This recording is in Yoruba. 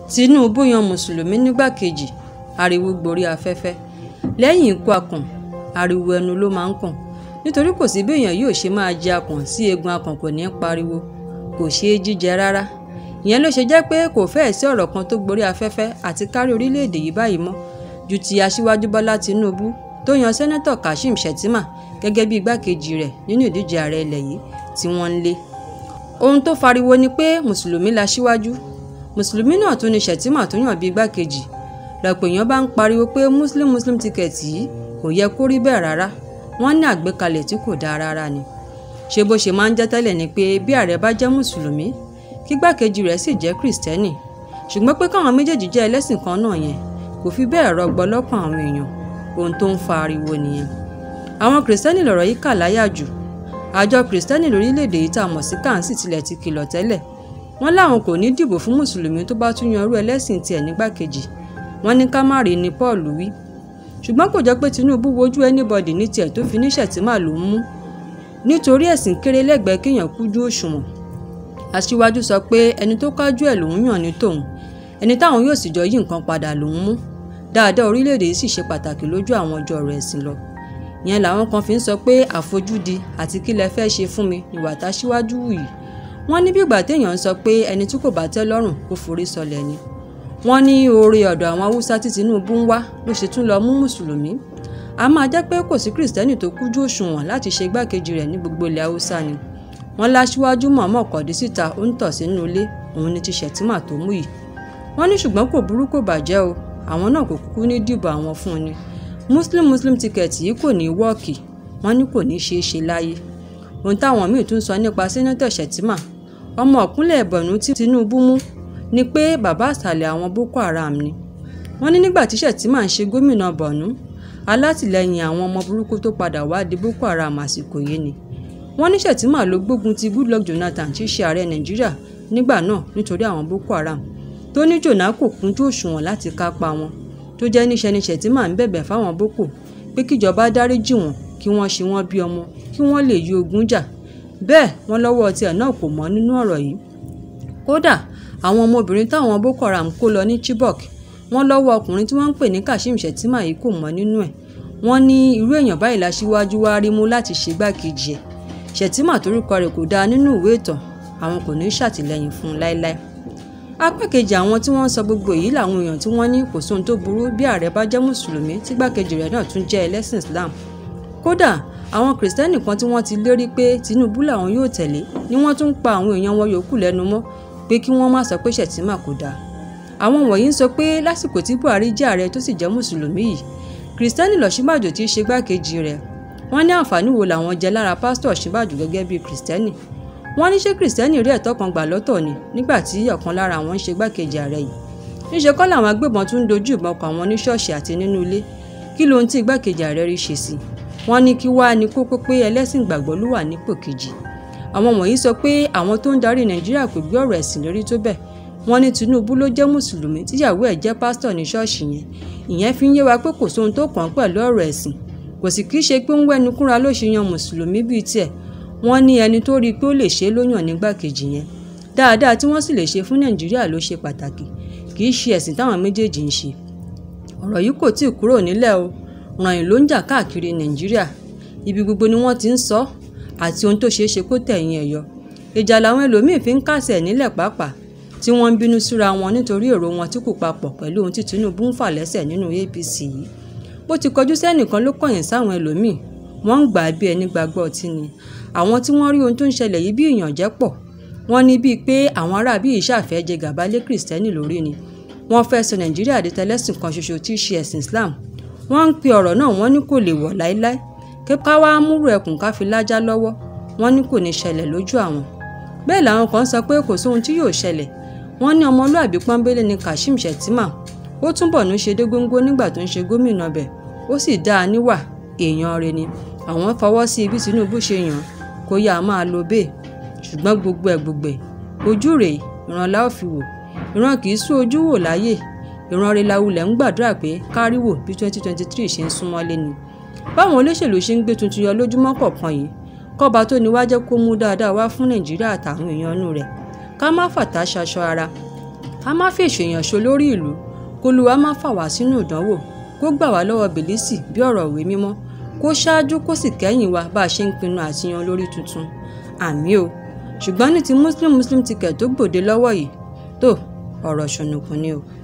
Tinubu yan mùsùlùmí nígbàkejì ariwo gborí afẹ́fẹ́ lẹ́yìn ikú akàn ariwo ẹnu ló máa ń kàn nítorí kò sí béèyàn yóò ṣe máa jẹ akàn sí eegun akàn kò ní í pariwo kò ṣeé jíjẹ rárá ìyẹn ló ṣe jẹ́ pé kò fẹ́ẹ̀ sí ọ̀rọ̀ kan tó gborí afẹ́fẹ́ àti kárí orílẹ̀-èdè yìí báyìí mọ́ ju ti aṣíwájú bọ́lá tinubu tó yan sẹ́nẹ́tọ̀ kashim shettima gẹ́gẹ́ bí igbákejì rẹ̀ nínú ìdíje ààrẹ ilẹ̀ yìí tí wọ́n ń lé ohun tó fariwo ni pé mùsùlùmí la ṣíwájú mùsùlùmí náà tún ni shettima tó yàn bí igbákejì lọ́pọ̀ èèyàn bá ń pariwo pé muslim muslim ticket yìí kò yẹ kó rí bẹ́ẹ̀ rárá wọ́n ní àgbékalẹ̀ tí kò dáa rárá ni ṣé bó ṣe máa ń jẹ́ tẹ́lẹ̀ ni pé bí ààrẹ bá jẹ́ mùsùlùmí kí gbákejì rẹ̀ sì jẹ́ kìrìsìtẹ́nì ṣùgbọ́n pé káwọn méjèèjì jẹ́ ẹlẹ́sìn kan náà yẹn kò fi bẹ́ẹ̀ rọgbọ lọ́kàn àwọn èèyàn ohun tó ń fa ariwo nìyẹn àwọn kìrìsìtẹ́nì lọ̀rọ̀ yìí kà láyà jù àjọ kìrìsìtẹ́nì lórílẹ̀‐èdè yìí tá a mọ̀ sí kàǹsì tilẹ̀ ti kìlọ̀ tẹ́lẹ̀ wọ́n láwọn kò ní dìbò fún mùsùlùmí tó bá tún yan irú ẹlẹ́sìn tiẹ̀ nígbàkejì wọ́n ní ká má rí ni Paul wí ṣùgbọ́n kò jẹ́ pé Tinubu wojú anybody ní tiẹ̀ tó fi ní Shettima ló ń mú nítorí ẹ̀sìn kéré lẹ́gbẹ̀ẹ́ kéèyàn kújú òṣùwọ̀n aṣíwájú sọ pé ẹni tó kájú ẹ̀ lòún yàn ní tòun ẹni táwọn yóò sì jọ yí nǹkan padà lòún mú dáadáa orílẹ̀-èdè yìí sì ṣe pàtàkì lójú àwọn ọjọ́ ọ̀rọ̀ ẹ̀sìn lọ ìyẹn làwọn kan fi ń sọ pé àfojúdi àti kí lẹ fẹ́ ṣe fún mi ìwà táṣíwájú wù yìí wọ́n ní bí ìgbà téèyàn ń sọ pé ẹni tí kò bá tẹ́ lọ́rùn kó forí sọlẹ̀ ni wọ́n ní oore ọ̀dọ̀ àwọn haúsá tí Tinubu ń wá ló ṣe tún lọ mú mùsùlùmí a máa jẹ́ pé kò sí kìrìsìtẹ́nì tó kújú òṣùwọ̀n láti ṣe igbákejì rẹ̀ ní gbogbo ilẹ̀ haúsá ni wọ́n láṣíwájú mọ̀ọ́mọ̀ kọ̀dí síta ó ń tọ̀ sínú ilé òun ni ti Shettima tó mú yìí wọ́n ní ṣùgbọ́n kò burú kò bàjẹ́ o àwọn náà kò kúkú ní dìbò àwọn fún un ni muslim muslim ticket yìí kò ní wọ́ọ̀kì wọ́n ní kò ní ṣeé ṣe láyé ohun táwọn míì tún sọ nípa sẹ́nẹ́tọ̀ Shettima ọmọ ọ̀kúnlẹ̀ ẹ̀bọ̀nú tí Tinubu mú ni pé bàbá àsàlẹ̀ àwọn Boko Haram ni wọ́n ní nígbà tí Shettima ń ṣe gómìnà Borno alátìlẹyìn àwọn ọmọ burúkú tó padà wá di Boko Haram àsìkò yìí ni wọ́n ní Shettima ló gbógun ti Goodluck Jonathan tí í ṣe ààrẹ Nàìjíríà nígbà náà nítorí àwọn Boko Haram tó ní jòná kò kúnjú òṣùwọ̀n láti kápá wọn tó jẹ́ níṣẹ́ ni Shettima ń bẹ̀bẹ̀ fáwọn Boko pé kíjọba dáríjì wọn kí wọ́n ṣe wọ́n bí ọmọ kí wọ́n lè yí ogun jà bẹ́ẹ̀ wọ́n lọ́wọ́ tiẹ̀ náà kò mọ́ nínú ọ̀rọ̀ yìí kódà àwọn ọmọbìnrin táwọn Boko Haram kó lọ ní Chibok wọ́n lọ́wọ́ ọkùnrin tí wọ́n ń pè ní Kashim Shettima yìí kò mọ́ nínú ẹ̀ wọ́n ní irú èèyàn báyìí láṣíwájú wá rí mú láti ṣe gbákejì ẹ̀ Shettima torúkọ rẹ̀ kò dáa nínú ìwé ìtàn àwọn kò ní ṣàtìlẹ́yìn fún un láéláé apá kejì àwọn tí wọ́n ń sọ gbogbo èyí làwọn èèyàn tí wọ́n ní kò sóhun tó burú bí ààrẹ bá jẹ́ mùsùlùmí tí gbákejì rẹ̀ náà tún jẹ́ ẹlẹ́sìn Islam kódà àwọn kìrìsìtẹ́nì kan tí wọ́n ti lérí pé Tinubu làwọn yóò tẹ̀lé ni wọ́n tún ń pa àwọn èèyàn wọn yòókù lẹ́nu mọ́ pé kí wọ́n má sọ pé Shettima kò dáa àwọn wọ̀nyí ń sọ pé lásìkò tí Buhari jẹ́ ààrẹ tó sì jẹ́ mùsùlùmí yìí kìrìsìtẹ́nì lọ́sibàjò tí í ṣe gbákejì rẹ̀ wọ́n ní àǹfààní wo làwọn jẹ lára pásítọ̀ Ọ̀ṣínbàjò gẹ́gẹ́ bíi kìrìsìtẹ́nì wọ́n ní ṣé kìrìsìtẹ́nì rí ẹ̀tọ́ kan gbà lọ́tọ̀ ni nígbà tí ọ̀kan lára àwọn ń ṣe gbákejì ààrẹ yìí níṣẹ́ kọ́ làwọn agbébọn tún ń dojú ìbọn kọ àwọn ní ṣọ́ọ̀ṣì àti nínú ilé kí lohun tí igbákejì ààrẹ rí ṣe sí wọ́n ní kí wàá ní kókó pé ẹlẹ́sìn ìgbàgbọ́ ló wà nípò kejì àwọn wọ̀nyí sọ pé àwọn tó ń darí nàìjíríà kò gbé ọ̀rọ̀ ẹ̀sìn lórí tó bẹ́ẹ̀ wọ́n ní tinubu ló jẹ́ mùsùlùmí tíyàwó ẹ̀ jẹ́ pásítọ̀ ní ṣọ́ọ̀ṣì yẹn ìyẹn fi ń yé wa pé kò sóhun tó kàn án pẹ̀lú ọ̀rọ̀ ẹ̀sìn kò sì kí í ṣe pé ń wẹ́nu kúnra ló ṣe yan mùsùlùmí bíi tiẹ̀ wọ́n ní ẹni tó rí i pé ó lè ṣe é ló yàn nígbàkejì yẹn dáadáa tí wọ́n sì lè ṣe fún nàìjíríà ló ṣe pàtàkì kì í ṣe ẹ̀sìn táwọn méjèèjì ń ṣe ọ̀rọ̀ yìí kò tíì kúrò nílẹ̀ o ràn ló ń jà káàkiri nàìjíríà ibi gbogbo ni wọ́n ti ń sọ àti ohun tó ṣeé ṣe kó tẹ̀yìn ẹ̀ yọ ìjà làwọn ẹlòmíín fi ń kásẹ̀ nílẹ̀ pàápàá tí wọ́n ń bínú síra wọn nítorí èrò wọn tí kò papọ̀ pẹ̀lú ohun tí Tinubu ń fà lẹ́sẹ̀ nínú APC yìí bó ti kọjú sẹ́nìkan ló kọ̀yìn sáwọn ẹlòmíín wọ́n ń gbà á bí ẹni gbàgbọ́ ọtí ni àwọn tí wọ́n rí ohun tó ń ṣẹlẹ̀ yìí bí ìyànjẹ́ pọ̀ wọ́n ní bíi pé àwọn ará bíi ìṣàfẹ́ jẹ gàba lé kìrìsìtẹ́nì lórí ni wọ́n fẹ́ sọ nàìjíríà di tẹlẹ́sìn kan ṣoṣo tí í ṣe ẹ̀sìn islam wọ́n ń pe ọ̀rọ̀ náà wọ́n ní kò lè wọ̀ láéláé kí ká wá múrò ẹkùn ká fi lájá lọ́wọ́ wọ́n ní kò ní ṣẹlẹ̀ lójú àwọn bẹ́ẹ̀ làwọn kan sọ pé kò sóhun tí yóò ṣẹlẹ̀ wọ́n ní ọmọlúàbí pọ́nbélé ni kashim shettima ó túbọ̀ ní ṣe dé góńgó nígbà tó ń ṣe gómìnà bẹ̀ ó sì dáa níwà èèyàn rẹ̀ ni àwọn fọwọ́ sí ibi tinubu ṣe yàn kó yá máa lo bẹ́ẹ̀ ṣùgbọ́n gbogbo ẹ̀ gbogbo ẹ̀ ojú rèé ìran la ó fi wò ìran kì í sún ojú wò láyè ìran rẹ̀ lawulẹ̀ ń gbàdúrà pé kárí wò bí twenty twenty three ṣe ń súnmọ́ lé ni báwọn olóṣèlú ṣe ń gbé tuntun yọ lójúmọ́ kọ̀ọ̀kan yìí kọ́ba tó ní wá jẹ́ kó mú dáadáa wá fún nàìjíríà àtàwọn èèyàn inú rẹ̀ ká má fàtà ṣaṣọ ara ká má fèsì èèyàn ṣo lórí ìlú kólúwa má fà wá sínú ìdánwò kó gbà wá lọ́wọ́ bìlísì bí ọ̀rọ̀ ìwé mímọ́ kó ṣáájú kó sì kẹ́yìn wa bá a ṣe ń pinnu àti yan olórí tuntun àmì o ṣùgbọ́n ní ti muslim muslim ticket tó gbòde lọ́wọ́ yìí tó ọ̀rọ̀ ṣùnùkùn ni o